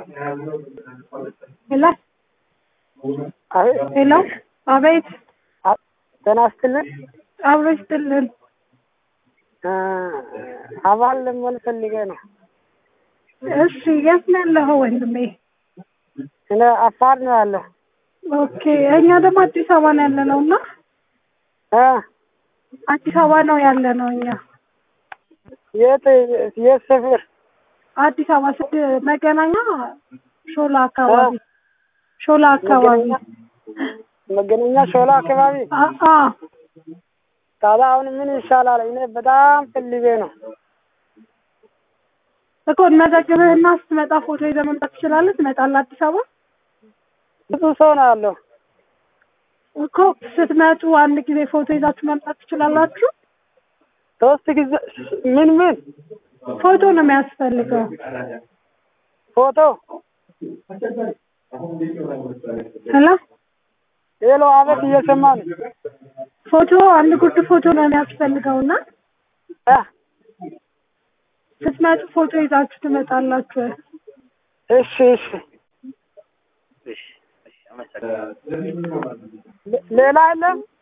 ሄሎ አቤት ሄሎ፣ አቤት ጤና ይስጥልን። አብሮ ይስጥልን። እ አባል ለመሆን ፈልጌ ነው። እሺ፣ የት ነው ያለኸው ወንድሜ? እኔ አፋር ነው ያለው። ኦኬ፣ እኛ ደግሞ አዲስ አበባ ነው ያለ ነው እና እ አዲስ አበባ ነው ያለ ነው እኛ የት የት ሰፈር? አዲስ አበባ ስድ መገናኛ ሾላ አካባቢ ሾላ አካባቢ መገናኛ ሾላ አካባቢ። አ አ ታዲያ አሁን ምን ይሻላል? እኔ በጣም ፈልጌ ነው። እኮ እንመዘግብህና ስትመጣ ፎቶ ይዘህ መምጣት ትችላለህ። ትመጣለህ አዲስ አበባ ብዙ ሰው ነው ያለው። እኮ ስትመጡ አንድ ጊዜ ፎቶ ይዛችሁ መምጣት ትችላላችሁ። ሶስት ጊዜ ምን ምን ፎቶ ነው የሚያስፈልገው። ፎቶ ሄሎ ሄሎ፣ አቤት፣ እየሰማ ነው። ፎቶ አንድ ጉርድ ፎቶ ነው የሚያስፈልገው እና እ ስትመጡ ፎቶ ይዛችሁ ትመጣላችሁ። እሺ እሺ። ሌላ የለም